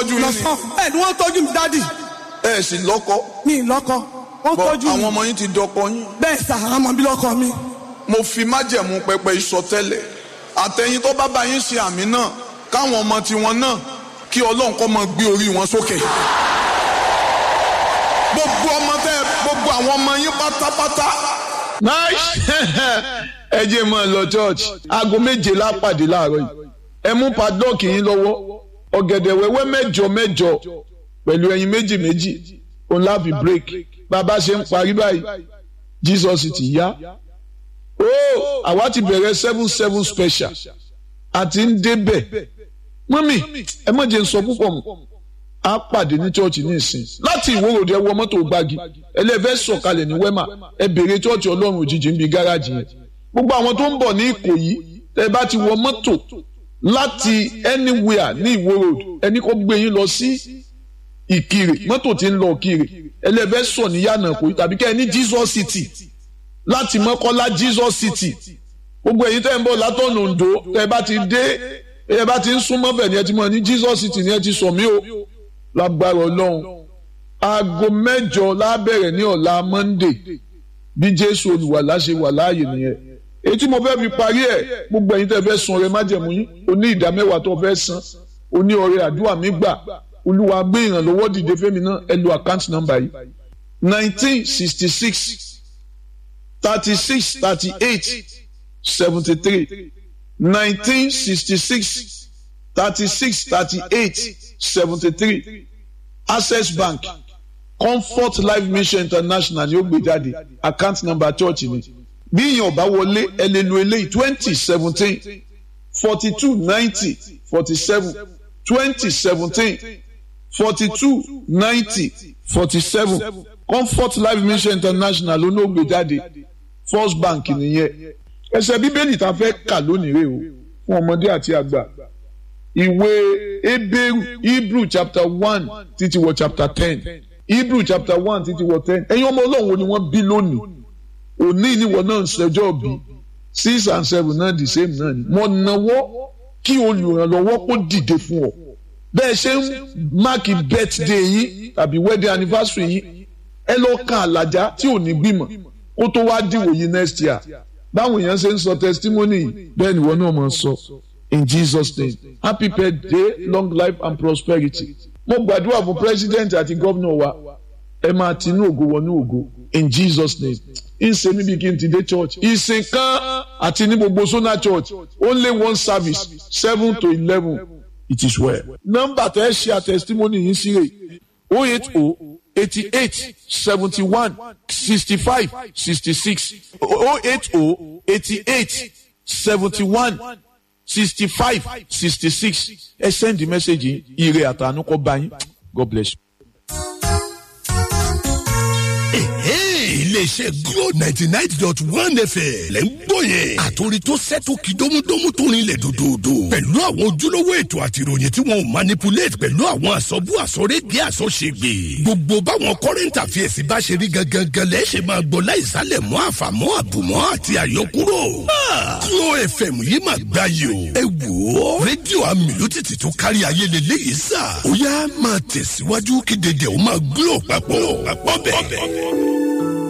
tọ́jú yín ni lọ́sàn bẹ́ẹ̀ ni wọ́n tọ́jú mi dádì ẹ sì lọ́kọ mi lọ́kọ wọ́n bọ́ tọ́jú àwọn mi ọmọ yín ti dọkọ yín bẹ́ẹ̀ sà àwọn ọmọ bí lọ́kọ mi mo fi májẹ̀mú pẹpẹ ìsọtẹ́lẹ̀ àtẹ̀yìn tó bá bá yín ṣe àmì náà káwọn ọmọ tiwọn náà kí ọlọ́run kọ́ máa gbé orí wọn sókè gbogbo ọmọ tẹ gbogbo àwọn ọmọ yín pátápátá nice ẹ jẹ́ mọ́ ẹ lọ church aago méje lápàdé láàárọ̀ yìí ẹ mú padlock yín lọ́wọ́ ọ̀gẹ̀dẹ̀ wẹ́wẹ́ mẹ́jọ mẹ́jọ pẹ̀lú ẹyin méjì méjì òun láfi break bàbá ṣe ń parí báyìí Jesus ti yá ó àwa ti bẹ̀rẹ̀ seven seven special àti ń débẹ̀ mọ́mì ẹ má jẹ́ ń sọ púpọ̀ mọ́ a pàdé ní chọ́ọ̀chì ní ìsìn láti ìwórodẹ wọ mọ́tò gbági ẹlẹ́fẹ́ sọ̀kalẹ̀ ní wẹ́mà ẹ bèrè chọ́ọ̀chì ọlọ́run òjijì ń bi gáràjì yẹn gbogbo àwọn tó ń bọ̀ ní ìkòyí tẹ bá ti wọ mọ́tò láti anywhere ní ìwó road ẹni kó gbé yín lọ sí ìkirè mọ́tò tí ń lọ ìkirè ẹlẹ́fẹ́ sọ̀ ní yànnà ìkòyí tàbí kẹ́ ẹ ní Jesus City láti mọ́kọ́lá Jesus City gbogbo èyí tẹ́ ń bọ̀ látọ̀nà Oǹdó tẹ́ bá ti dé ẹ bá ti ń súnmọ́ bẹ̀ ni ẹ ti mọ̀ ní Jesus City ni ẹ ti sọ̀ mí o lágbára ọlọ́run aago mẹ́jọ lábẹ̀rẹ̀ ní ọ̀la monday bí jésù olùwàlà ṣe wà láàyè nìyẹn èyí tí mo fẹ́ fi parí ẹ̀ gbogbo ẹ̀yin tẹ́ fẹ́ san ọrẹ májẹ̀mú yín oní ìdá mẹ́wàá tó fẹ́ san oní ọrẹ àdúrà mi gbà olúwa gbé ìrànlọ́wọ́ dìde fẹ́mi náà ẹ lo àkáǹtì nọ́mbà yìí nineteen sixty six thirty six thirty eight seventy three nineteen sixty six thirty-six thirty-eight seventy-three access bank comfort life mission international ni ó gbé jáde account number church ni bí ìyẹn ọba wọlé ẹ lè lo eléyìí twenty seventeen forty-two ninety forty-seven twenty seventeen forty-two ninety forty-seven comfort life mission international ló ní ó gbé jáde first bank nìyẹn ẹsẹ̀ bíbélì tá a fẹ́ kà lónìí rè o fún ọmọdé àti àgbà ìwé ebéèrú hebrew chapter one títí wọ chapter ten hebrew chapter one títí wọ ten ẹ̀yin ọmọ ọlọ́run wo ni wọ́n bí lónìí òní ìníwọ náà ń ṣẹjọ́ bí six and seven náà the same náà ni mo náwó kí olùrànlọ́wọ́ kó dìde fún ọ bẹ́ẹ̀ ṣe ń máàkì birthday yín tàbí wedding anniversary yín ẹ lọ kan àlàjá tí ò ní gbìmọ̀ kó tó wá dìwòye next year báwọn èèyàn ṣe ń sọ testimony bẹ́ẹ̀ ni wọ́n náà máa sọ. So in Jesus name happy birthday long life and prosperity mo gbàdúrà fún president àti gómìnà wa ẹ máa tinú ògo wọnú ògo in Jesus name ìsè níbi kí n ti dé church ìsìn kan àti ní gbogbo sona church only one service seven to eleven it is well. nọ́mbà tẹ́ ẹ ṣe àtẹ̀sítímọ́nì yìí sí rè o eight o eighty eight seventy one sixty five sixty six o eight o eighty eight seventy one sixty five sixty six ẹ send the message ire àtànú kọ bá yín god bless you. iléeṣẹ́ glo ninety nine dot one fm lẹ́ ń gbọ́ yẹn. àtòrí tó sẹ́tò kí dómúdómú tó rinlẹ̀ dòdòdò. pẹ̀lú àwọn ojúlówó ètò àti ìròyìn tí wọn ò manipulate pẹ̀lú àwọn àsọ̀bù àsọ̀rédìí àsọ̀ṣègbè. gbogbo báwọn current affairs bá ṣe rí gangan lẹ́ ṣe máa gbọ́ láìsálẹ̀ mọ́ àfàmọ́ àbùmọ́ àti àyọkúrò. glo fm yìí máa gbá yìí o. ẹ wò ó rédíò amìlótìtì tó kárí ayé lélẹ́yìí sà. ó yá máa tẹ̀síwájú kí dédé ó máa glo papọ̀ papọ̀ bẹ́ẹ̀.